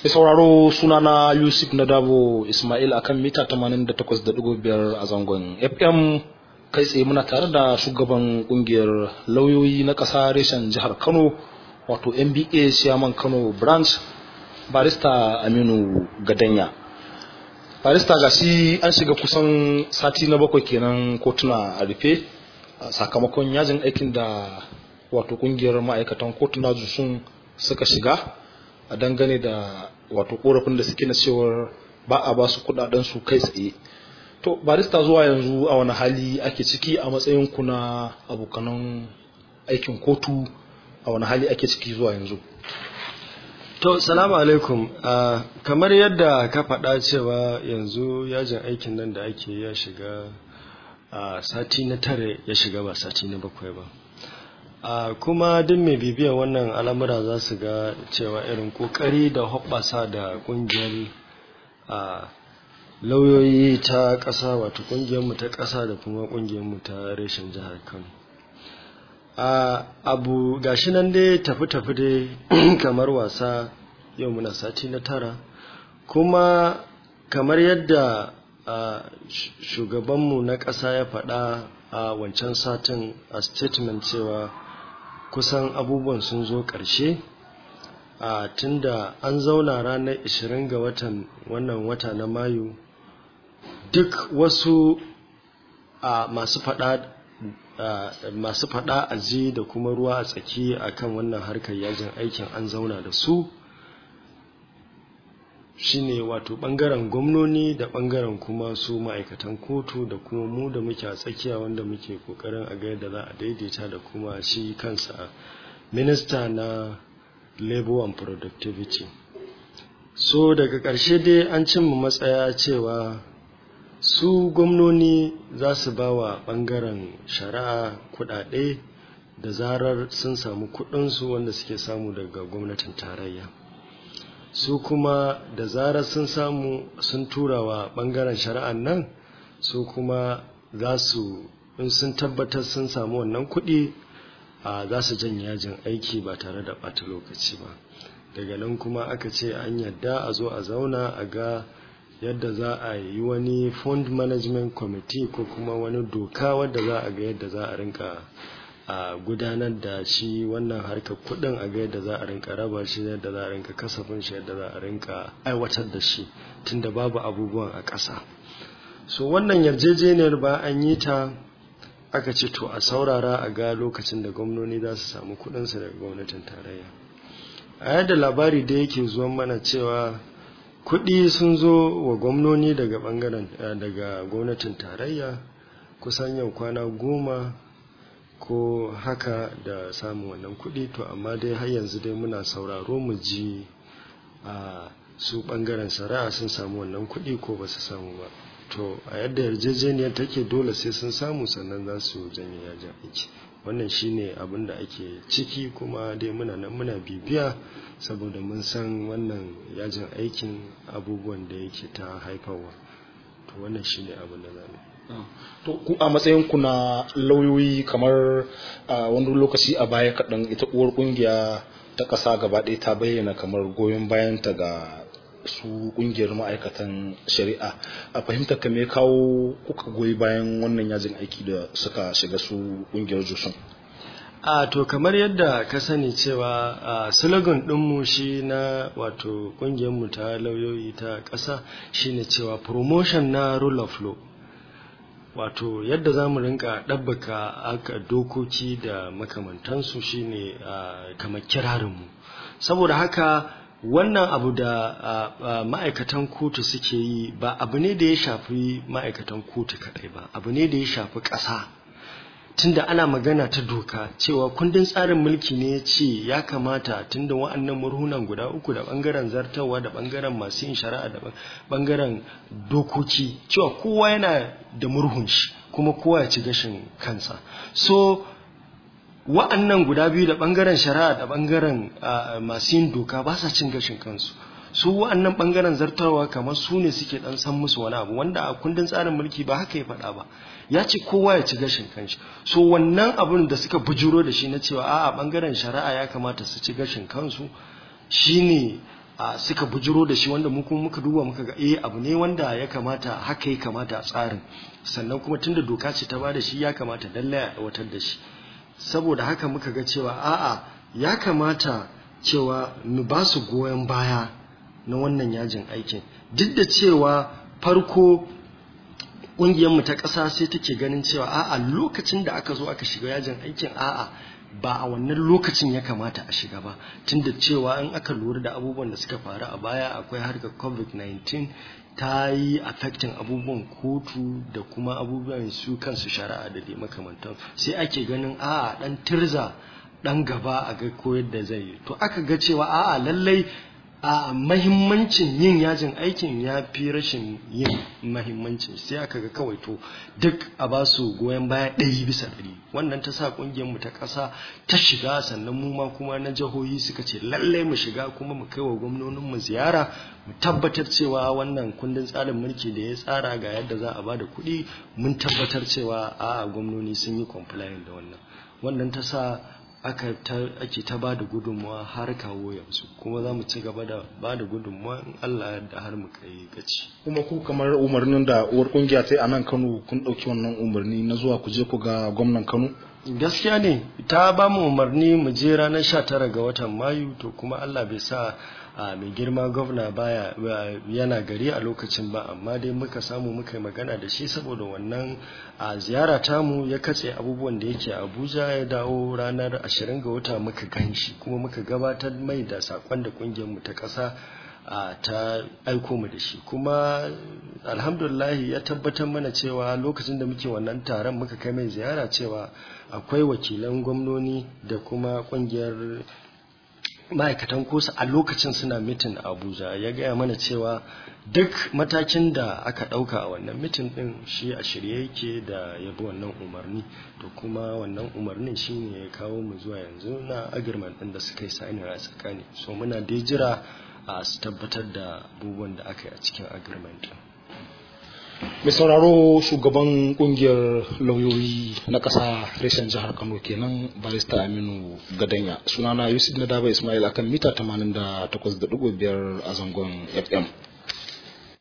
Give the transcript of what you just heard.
Mai sauraro sunana Yusuf Nadabo Ismail akan mita 88.5 a zangon FM kai tsaye muna tare da shugaban kungiyar lauyoyi na ƙasa reshen jihar Kano wato MBA Chairman Kano branch barista Aminu Gadanya. Barista gashi an shiga kusan sati na bakwai kenan kotuna a rufe sakamakon yajin aikin da wato kungiyar ma'aikatan kotuna sun suka shiga a dangane da wato korafin da suke na cewar ba a ba su kudaden su kai tsaye to barista zuwa yanzu a wani hali ake ciki a matsayin ku na abokanan aikin kotu a wani hali ake ciki zuwa yanzu to salamu alaikum uh, kamar yadda ka faɗa cewa yanzu yajin aikin nan da ake ya shiga uh, sati na tare ya shiga ba sati na bakwai ba Uh, kuma duk mai bibiyar wannan al'amura za su ga cewa irin kokari da hoɓɓasa da ƙungiyar uh, lauyoyi ta ƙasa wato ƙungiyarmu ta ƙasa da kuma ƙungiyarmu ta reshen jihar kano uh, abu gashi nan dai tafi-tafi dai kamar wasa yau muna sati na tara kuma kamar yadda shugabanmu na ƙasa ya faɗa a wancan satin a statement cewa kusan abubuwan sun zo ƙarshe a tunda an zauna ranar 20 ga watan wannan wata na mayu duk wasu a masu fada masu fada aji da kuma ruwa a tsaki akan wannan harkar yajin aikin an zauna da su shine wato bangaren gwamnoni da bangaren kuma su ma'aikatan kotu da kuma mu da muke a tsakiya wanda muke kokarin a ga yadda za a daidaita da kuma shi kansa minista na labor and productivity so daga ƙarshe dai an cimma matsaya cewa su gwamnoni za su ba wa bangaren shari'a kudade da zarar sun samu kudinsu wanda suke samu daga gwamnatin tarayya su kuma da zarar sun samu sun tura wa bangaren shari'an nan su kuma za su in sun tabbatar sun samu wannan kuɗi a za su janye yajin aiki ba tare da ɓata lokaci ba daga nan kuma aka ce an yadda a zo a zauna a ga yadda za a yi wani fund management committee ko kuma wani doka wadda za a ga yadda za a rinka a gudanar da shi wannan harkar kudin a ga yadda za a rinka raba shi yadda za a rinka kasafin shi yadda za a rinka aiwatar da shi tunda babu abubuwan a ƙasa so wannan yarjejeniyar ba an yi ta aka ce to a saurara a ga lokacin da gwamnoni za su samu kudinsu daga gwamnatin tarayya a yadda labari da yake zuwan mana cewa kudi sun zo wa gwamnoni daga bangaren daga gwamnatin tarayya kusan yau kwana goma ko haka da samun wannan kuɗi to amma dai har yanzu dai muna sauraro mu ji a su ɓangaren shari'a sun samu wannan kuɗi ko ba su samu ba to a yadda yarjejeniyar take dole sai sun samu sannan za su janye yajin aiki wannan shine abin da ake ciki kuma dai muna nan muna bibiya saboda mun san wannan yajin aikin abubuwan da yake ta haifarwa to wannan shine abin da zamu to ku a matsayin ku na lauyoyi kamar wani lokaci a baya kaɗan ita uwar ƙungiya ta ƙasa gaba ɗaya ta bayyana kamar goyon bayanta ga su ƙungiyar ma'aikatan shari'a a fahimtar ka me kawo kuka goyi bayan wannan yajin aiki da suka shiga su ƙungiyar jusun a to kamar yadda ka sani cewa a slogan ɗinmu shi na wato ƙungiyarmu ta lauyoyi ta ƙasa shine cewa promotion na rule of law wato yadda za mu rinka ɗabbaka aka dokoki da makamantansu shine kamar kirarinmu saboda haka wannan abu da ma'aikatan kotu suke yi ba abu ne da ya shafi ma'aikatan kotu kaɗai ba abu ne da ya shafi ƙasa tunda ana magana ta doka cewa kundin tsarin mulki ne ya ce ya kamata tunda wa'annan murhunan guda uku da bangaren zartawa da bangaren masu yin shari'a da bangaren dokoki cewa kowa yana da murhun shi kuma kowa ya ci gashin kansa so wa'annan guda biyu da bangaren shari'a da bangaren masu yin doka ba sa cin gashin kansu su wa'annan bangaren zartarwa kamar su ne suke dan san musu wani abu wanda a kundin tsarin mulki ba haka ya faɗa ba ya ce kowa ya ci gashin kanshi so wannan abun da suka bujuro da shi na cewa a'a bangaren shari'a ya kamata su ci gashin kansu shine a suka bujiro da shi wanda mu kuma muka duba muka ga eh abu ne wanda ya kamata haka ya kamata a tsarin sannan kuma tunda doka ce ta bada shi ya kamata lallai a aiwatar da shi saboda haka muka ga cewa a'a ya kamata cewa mu ba su goyon baya na wannan yajin aikin duk da cewa farko ƙungiyarmu ta ƙasa sai take ganin cewa a'a lokacin da aka zo aka shiga yajin aikin a'a ba a wannan lokacin ya kamata a shiga ba tunda cewa in aka lura da abubuwan da suka faru a baya akwai harkar covid-19 ta yi affecting abubuwan kotu da kuma abubuwan su kansu shari'a da dai makamantan sai ake ganin a'a dan tirza dan gaba a ga koyar da zai yi to aka ga cewa a'a lallai a mahimmancin yin yajin aikin ya fi rashin yin mahimmancin sai aka ga kawai to duk a ba su goyon baya ɗari bisa ɗari wannan ta sa ƙungiyarmu ta ƙasa ta shiga sannan mu ma kuma na jihohi suka ce lallai mu shiga kuma mu kai wa gwamnoninmu ziyara mu tabbatar cewa wannan kundin tsarin mulki da ya tsara ga yadda za a ba da kuɗi mun tabbatar cewa a gwamnoni sun yi compliant da wannan wannan ta sa aka ta ake ta ba da gudunmuwa har kawo yanzu kuma za mu ci gaba da ba da gudunmuwa in Allah da har mu kai gaci. kuma ku kamar umarnin da uwar kungiya ta a nan Kano kun ɗauki wannan umarni na zuwa ku je ku ga gwamnan Kano gaskiya ne ta ba mu umarni mu je ranar 19 ga watan Mayu to kuma Allah bai sa a mai girma gwamna baya yana gari a lokacin ba amma dai muka samu muka yi magana da shi saboda wannan a ziyara tamu ya katse abubuwan da yake abuja ya dawo ranar 20 ga wata muka gan shi kuma muka gabatar mai da sakon da kungiyarmu ta ƙasa a ta aiko mu da shi kuma alhamdulillah ya tabbatar mana cewa lokacin da muke wannan taron muka kai mai ziyara cewa akwai wakilan gwamnoni da kuma kungiyar ma'aikatan kosa a lokacin suna mitin a abuja ya gaya mana cewa duk matakin da aka ɗauka a wannan mitin ɗin shi a shirye yake da ya bi wannan umarni to kuma wannan umarnin shi ne ya kawo mu zuwa yanzu na agirman ɗin da suka yi sa'inin a tsakani so muna dai jira a su tabbatar da abubuwan da aka yi a cikin agirman ɗin mai sauraro shugaban kungiyar lauyoyi na ƙasa reshen jihar kano kenan barista aminu gadanya sunana yusuf na daba ismail akan mita 88.5 a zangon fm